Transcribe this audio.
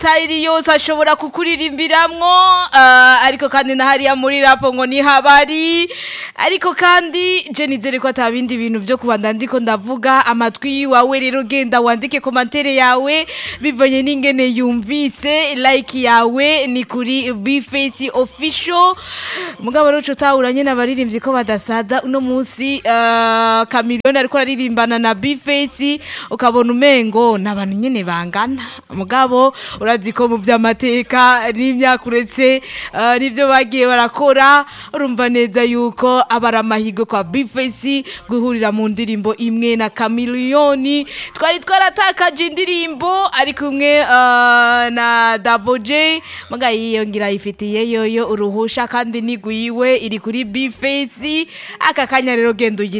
amasitayili yose ashobora kukuririmbiramo uh, ariko kandi na hariya muri rapo ngo ni habari ariko kandi je nizere ko ata bindi bintu vyo kubanda ndiko ndavuga amatwi yiwawe rero genda wandike komantere yawe bivanye n'ingene yumvise like yawe ni kuri bface official mugabo rero utahuranye n'abaririmbyi ko badasaza uno munsi uh, kamiliyoni ariko araririmbana na bface ukabona umengo ni abantu nyene bangana mugabo urazi ko mu vy'amateka n'imyaka uretse uh, n'ivyo bagiye barakora urumva neza yuko aba ari amahigo kwa bface guhurira mu ndirimbo imwe na kamiliyoni twari twaratakaje indirimbo ari kumwe uh, na Double J muga yiyongira ifitiye yoyo uruhusha kandi niguyiwe iri kuri bface aka kanya rero genda ugira